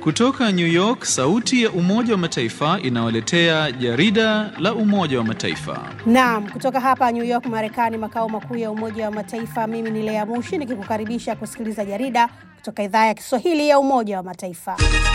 Kutoka New York, sauti ya Umoja wa Mataifa inawaletea jarida la Umoja wa Mataifa. Naam, kutoka hapa New York, Marekani, makao makuu ya Umoja wa Mataifa. Mimi ni Lea Mushi nikikukaribisha kusikiliza jarida kutoka idhaa ya Kiswahili ya Umoja wa Mataifa.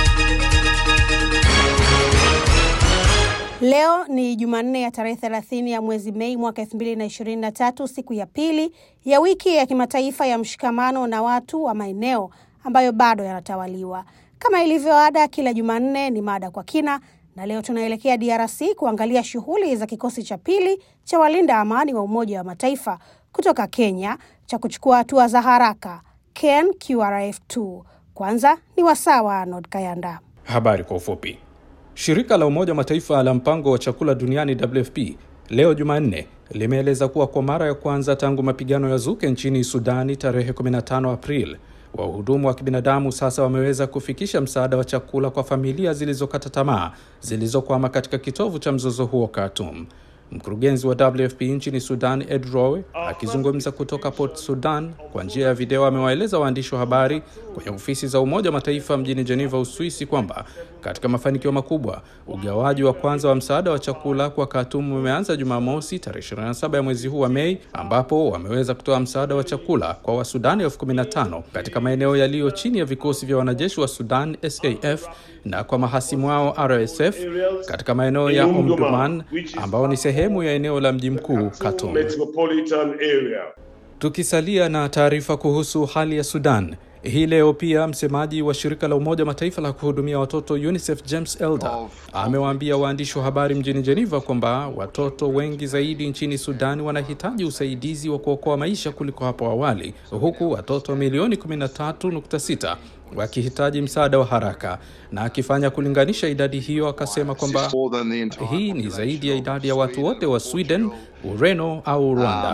Leo ni Jumanne ya tarehe 30 ya mwezi Mei mwaka 2023, siku ya pili ya wiki ya kimataifa ya mshikamano na watu wa maeneo ambayo bado yanatawaliwa. Kama ilivyo ada, kila Jumanne ni mada kwa kina, na leo tunaelekea DRC kuangalia shughuli za kikosi cha pili cha walinda amani wa Umoja wa Mataifa kutoka Kenya cha kuchukua hatua za haraka Ken QRF2. Kwanza ni wasaa wa Arnold Kayanda. Habari kwa ufupi. Shirika la Umoja wa Mataifa la mpango wa chakula duniani WFP leo Jumanne limeeleza kuwa kwa mara ya kwanza tangu mapigano ya zuke nchini Sudani tarehe 15 Aprili, wahudumu wa kibinadamu sasa wameweza kufikisha msaada wa chakula kwa familia zilizokata tamaa zilizokwama katika kitovu cha mzozo huo Khartoum. Mkurugenzi wa WFP nchini Sudan Ed Rowe akizungumza kutoka Port Sudan kwa njia ya video amewaeleza waandishi wa habari kwenye ofisi za Umoja wa Mataifa mjini Geneva, Uswisi kwamba katika mafanikio makubwa ugawaji wa kwanza wa msaada wa chakula kwa Khartoum umeanza Jumamosi tarehe 27 ya mwezi huu wa Mei, ambapo wameweza kutoa msaada wa chakula kwa Wasudani elfu kumi na tano katika maeneo yaliyo chini ya vikosi vya wanajeshi wa Sudan SAF na kwa mahasimu wao RSF katika maeneo ya Omdurman ambao ni sehemu ya eneo la mji mkuu Khartoum. Tukisalia na taarifa kuhusu hali ya Sudan, hii leo pia msemaji wa shirika la Umoja Mataifa la kuhudumia watoto UNICEF James Elder amewaambia waandishi wa habari mjini Geneva kwamba watoto wengi zaidi nchini Sudani wanahitaji usaidizi wa kuokoa maisha kuliko hapo awali, huku watoto milioni 13.6 wakihitaji msaada wa haraka. Na akifanya kulinganisha idadi hiyo, akasema kwamba hii ni zaidi ya idadi ya watu wote wa Sweden, Ureno au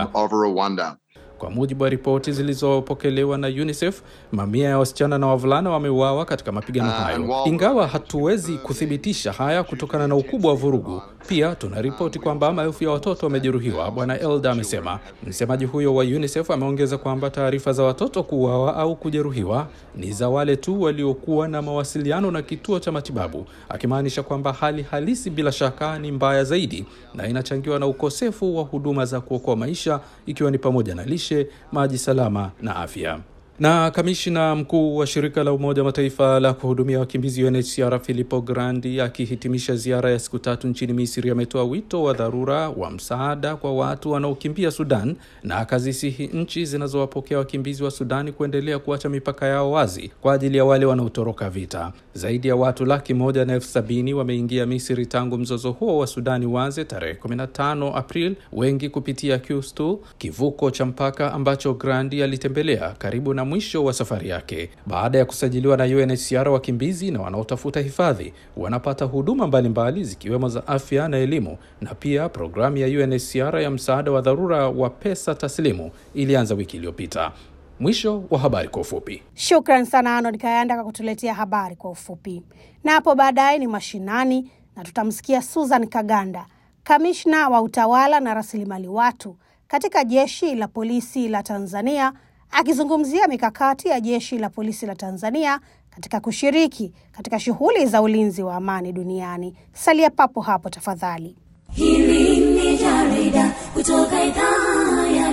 Rwanda. Kwa mujibu wa ripoti zilizopokelewa na UNICEF, mamia ya wasichana na wavulana wameuawa katika mapigano hayo. Ingawa hatuwezi kuthibitisha haya kutokana na ukubwa wa vurugu, pia tuna ripoti kwamba maelfu ya watoto wamejeruhiwa, Bwana Elda amesema. Msemaji huyo wa UNICEF ameongeza kwamba taarifa za watoto kuuawa au kujeruhiwa ni za wale tu waliokuwa na mawasiliano na kituo cha matibabu, akimaanisha kwamba hali halisi bila shaka ni mbaya zaidi na inachangiwa na ukosefu wa huduma za kuokoa maisha, ikiwa ni pamoja na lishe, maji salama na afya. Na kamishna mkuu wa shirika la Umoja wa Mataifa la kuhudumia wakimbizi UNHCR Filippo Grandi akihitimisha ziara ya siku tatu nchini Misri ametoa wito wa dharura wa msaada kwa watu wanaokimbia Sudan na akazisihi nchi zinazowapokea wakimbizi wa Sudani kuendelea kuacha mipaka yao wazi kwa ajili ya wale wanaotoroka vita. Zaidi ya watu laki moja na elfu sabini wameingia Misri tangu mzozo huo wa Sudani waze tarehe 15 April, wengi kupitia Qustul, kivuko cha mpaka ambacho Grandi alitembelea karibu na mwisho wa safari yake. Baada ya kusajiliwa na UNHCR, wakimbizi na wanaotafuta hifadhi wanapata huduma mbalimbali zikiwemo za afya na elimu, na pia programu ya UNHCR ya msaada wa dharura wa pesa taslimu ilianza wiki iliyopita. Mwisho wa habari kwa ufupi. Shukran sana Arnold Kayanda kwa kutuletea habari kwa ufupi, na hapo baadaye ni mashinani na tutamsikia Susan Kaganda, kamishna wa utawala na rasilimali watu katika jeshi la polisi la Tanzania akizungumzia mikakati ya jeshi la polisi la Tanzania katika kushiriki katika shughuli za ulinzi wa amani duniani. Salia papo hapo tafadhali. Hili ni jarida kutoka idhaa ya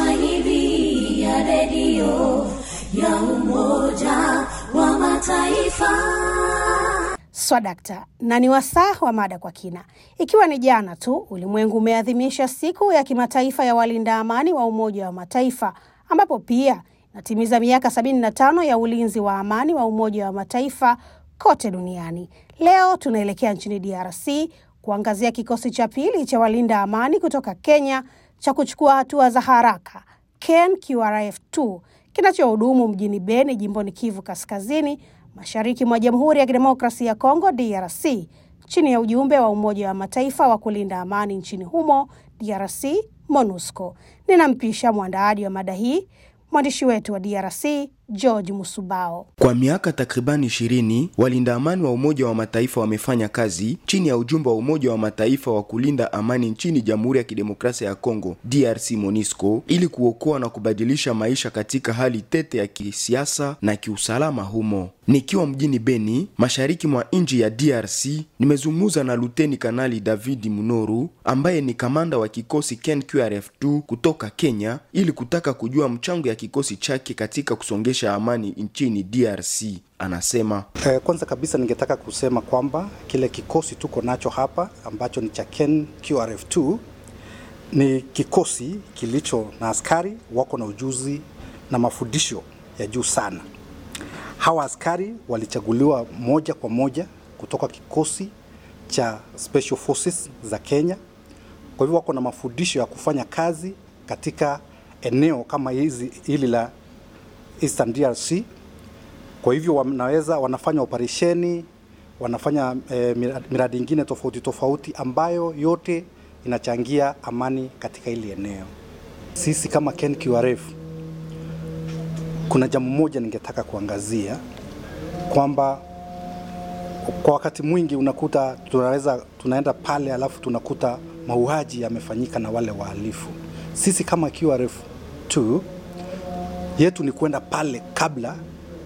Kiswahili ya redio ya Umoja wa Mataifa. Swadakta na ni wasaa wa mada kwa kina. Ikiwa ni jana tu ulimwengu umeadhimisha siku ya kimataifa ya walinda amani wa Umoja wa Mataifa ambapo pia inatimiza miaka 75 ya ulinzi wa amani wa Umoja wa Mataifa kote duniani. Leo tunaelekea nchini DRC kuangazia kikosi cha pili cha walinda amani kutoka Kenya cha kuchukua hatua za haraka Ken QRF2 kinachohudumu mjini Beni, jimboni Kivu Kaskazini, mashariki mwa Jamhuri ya Kidemokrasia ya Kongo DRC, chini ya ujumbe wa Umoja wa Mataifa wa kulinda amani nchini humo DRC MONUSCO. Ninampisha mwandaaji wa mada hii mwandishi wetu wa DRC George Musubao. Kwa miaka takribani ishirini walinda amani wa Umoja wa Mataifa wamefanya kazi chini ya ujumbe wa Umoja wa Mataifa wa kulinda amani nchini Jamhuri ya Kidemokrasia ya Kongo DRC MONUSCO ili kuokoa na kubadilisha maisha katika hali tete ya kisiasa na kiusalama humo. Nikiwa mjini Beni, mashariki mwa nchi ya DRC, nimezungumza na Luteni Kanali David Munoru ambaye ni kamanda wa kikosi KNQRF2 kutoka Kenya ili kutaka kujua mchango ya kikosi chake katika kusongesha amani nchini DRC. Anasema eh, kwanza kabisa ningetaka kusema kwamba kile kikosi tuko nacho hapa ambacho ni cha KNQRF2 ni kikosi kilicho na askari wako na ujuzi na mafundisho ya juu sana. Hawa askari walichaguliwa moja kwa moja kutoka kikosi cha Special Forces za Kenya. Kwa hivyo wako na mafundisho ya kufanya kazi katika eneo kama hizi hili la Eastern DRC. Kwa hivyo wanaweza wanafanya operesheni, wanafanya eh, miradi ingine tofauti tofauti ambayo yote inachangia amani katika hili eneo. Sisi kama KNQRF kuna jambo moja ningetaka kuangazia kwamba kwa wakati mwingi unakuta tunaweza tunaenda pale alafu tunakuta mauaji yamefanyika na wale wahalifu. Sisi kama QRF 2 yetu ni kwenda pale kabla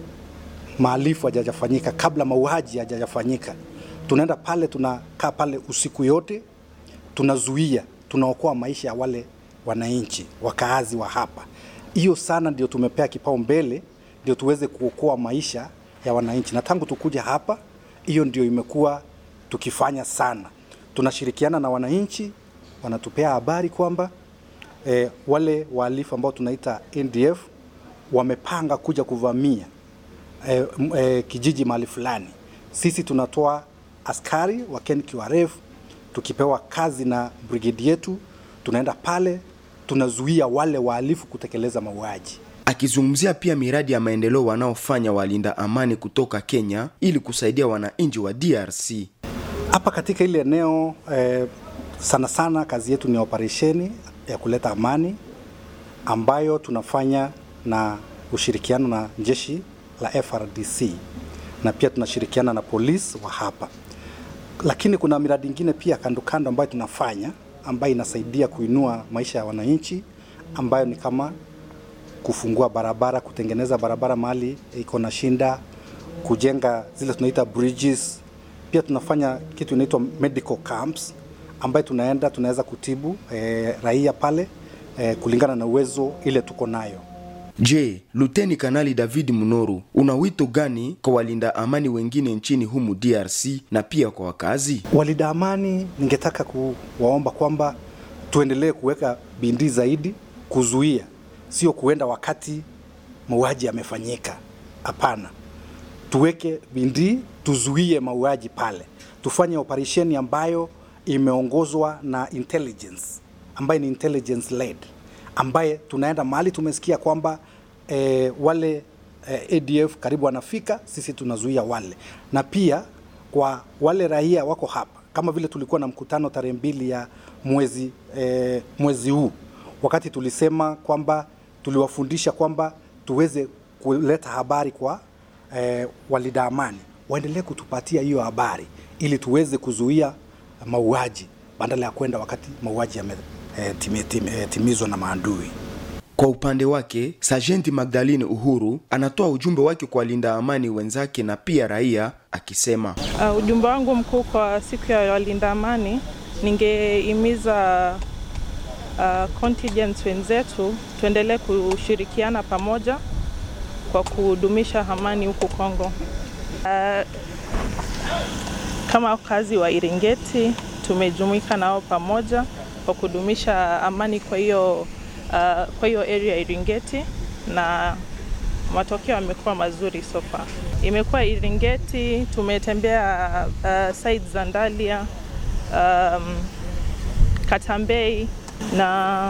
mahalifu hajajafanyika, kabla mauaji hajajafanyika. Tunaenda pale, tunakaa pale usiku yote, tunazuia, tunaokoa maisha ya wale wananchi wakaazi wa hapa. Hiyo sana ndio tumepea kipao mbele, ndio tuweze kuokoa maisha ya wananchi, na tangu tukuja hapa, hiyo ndio imekuwa tukifanya sana. Tunashirikiana na wananchi, wanatupea habari kwamba eh, wale wahalifu ambao tunaita NDF wamepanga kuja kuvamia eh, eh, kijiji mahali fulani. Sisi tunatoa askari wa KNQRF tukipewa kazi na brigedi yetu, tunaenda pale tunazuia wale wahalifu kutekeleza mauaji. Akizungumzia pia miradi ya maendeleo wanaofanya walinda amani kutoka Kenya ili kusaidia wananchi wa DRC. Hapa katika ile eneo eh, sana sana kazi yetu ni operesheni ya kuleta amani ambayo tunafanya na ushirikiano na jeshi la FRDC na pia tunashirikiana na polisi wa hapa, lakini kuna miradi ingine pia kando kando ambayo tunafanya ambayo inasaidia kuinua maisha ya wananchi ambayo ni kama kufungua barabara, kutengeneza barabara mahali iko na shinda, kujenga zile tunaita bridges. Pia tunafanya kitu inaitwa medical camps ambayo tunaenda tunaweza kutibu eh, raia pale eh, kulingana na uwezo ile tuko nayo. Je, Luteni Kanali David Munoru, una wito gani kwa walinda amani wengine nchini humu DRC na pia kwa wakazi? Walinda amani, ningetaka kuwaomba kwamba tuendelee kuweka bidii zaidi kuzuia, sio kuenda wakati mauaji yamefanyika. Hapana, tuweke bidii, tuzuie mauaji pale, tufanye operesheni ambayo imeongozwa na intelligence, ambayo ni intelligence led ambaye tunaenda mahali tumesikia kwamba eh, wale eh, ADF karibu wanafika, sisi tunazuia wale, na pia kwa wale raia wako hapa, kama vile tulikuwa na mkutano tarehe mbili ya mwezi eh, mwezi huu, wakati tulisema kwamba tuliwafundisha kwamba tuweze kuleta habari kwa eh, walinda amani, waendelee kutupatia hiyo habari ili tuweze kuzuia mauaji badala ya kwenda wakati mauaji yame eh, timi, timi, eh, timizwa na maadui. Kwa upande wake, Sajenti Magdalene Uhuru anatoa ujumbe wake kwa walinda amani wenzake na pia raia akisema, uh, ujumbe wangu mkuu kwa siku ya walinda amani, ningehimiza uh, contingents wenzetu tuendelee kushirikiana pamoja kwa kudumisha amani huku Kongo. Uh, kama wakazi wa Iringeti tumejumuika nao pamoja kwa kudumisha amani kwa hiyo uh, kwa hiyo area ya Iringeti na matokeo yamekuwa mazuri so far. Imekuwa Iringeti, tumetembea uh, site za Ndalia, um, Katambei na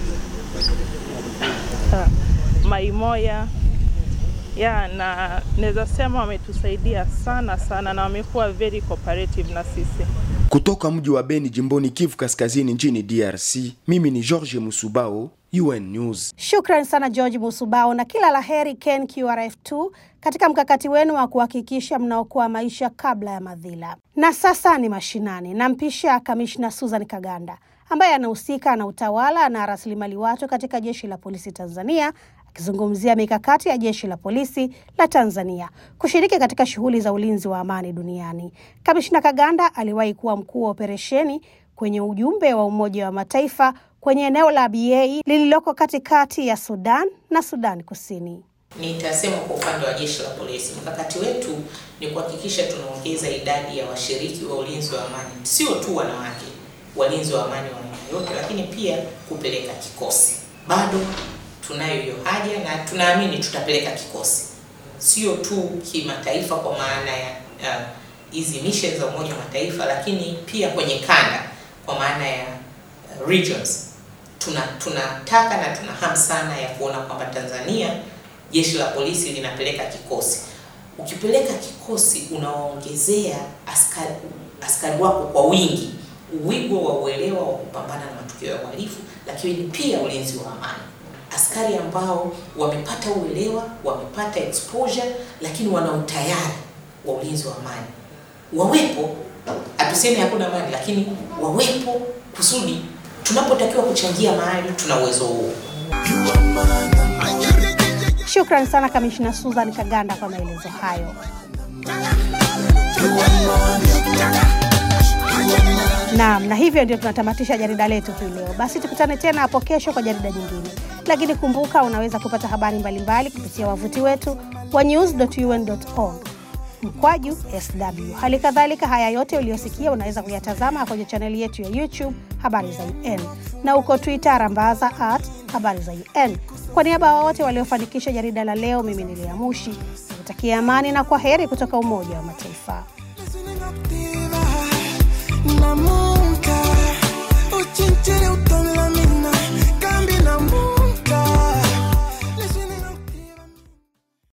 uh, Maimoya ya na naweza sema wametusaidia sana sana na wamekuwa very cooperative na sisi. Kutoka mji wa Beni jimboni Kivu Kaskazini nchini DRC, mimi ni George Musubao, UN News. Shukran sana George Musubao, na kila la heri Ken QRF2 katika mkakati wenu wa kuhakikisha mnaokoa maisha kabla ya madhila. Na sasa ni mashinani, nampisha kamishna Susan Kaganda ambaye anahusika na utawala na rasilimali watu katika jeshi la polisi Tanzania akizungumzia mikakati ya jeshi la polisi la Tanzania kushiriki katika shughuli za ulinzi wa amani duniani. Kamishna Kaganda aliwahi kuwa mkuu wa operesheni kwenye ujumbe wa Umoja wa Mataifa kwenye eneo la BA lililoko katikati ya Sudan na Sudan Kusini. Nitasema kwa upande wa jeshi la polisi, mkakati wetu ni kuhakikisha tunaongeza idadi ya washiriki wa ulinzi wa amani, sio tu wanawake walinzi wa amani wa aina yote, lakini pia kupeleka kikosi. Bado tunayo hiyo haja na tunaamini tutapeleka kikosi, sio tu kimataifa kwa maana ya hizi uh, missions za Umoja wa Mataifa, lakini pia kwenye kanda kwa maana ya uh, regions. Tuna tunataka na tuna hamu sana ya kuona kwamba Tanzania jeshi la polisi linapeleka kikosi. Ukipeleka kikosi, unawaongezea askari askari wako kwa wingi, uwigo wa uelewa wa kupambana na matukio ya uhalifu, lakini pia ulinzi wa amani askari ambao wamepata uelewa, wamepata exposure, lakini wana utayari wa ulinzi wa amani wawepo. Hatusemi hakuna amani, lakini wawepo kusudi tunapotakiwa kuchangia mahali tuna uwezo huo. Shukran sana Kamishna Susan Kaganda kwa maelezo hayo. Naam, na hivyo ndio tunatamatisha jarida letu hii leo. Basi tukutane tena hapo kesho kwa jarida jingine, lakini kumbuka, unaweza kupata habari mbalimbali kupitia wavuti wetu wa news.un.org mkwaju sw. Hali kadhalika, haya yote uliyosikia unaweza kuyatazama kwenye chaneli yetu ya YouTube habari za UN na uko Twitter rambaza at habari za UN. Kwa niaba ya wote waliofanikisha jarida la leo, mimi ni Lea Mushi nakutakia amani na kwa heri kutoka Umoja wa Mataifa. Namu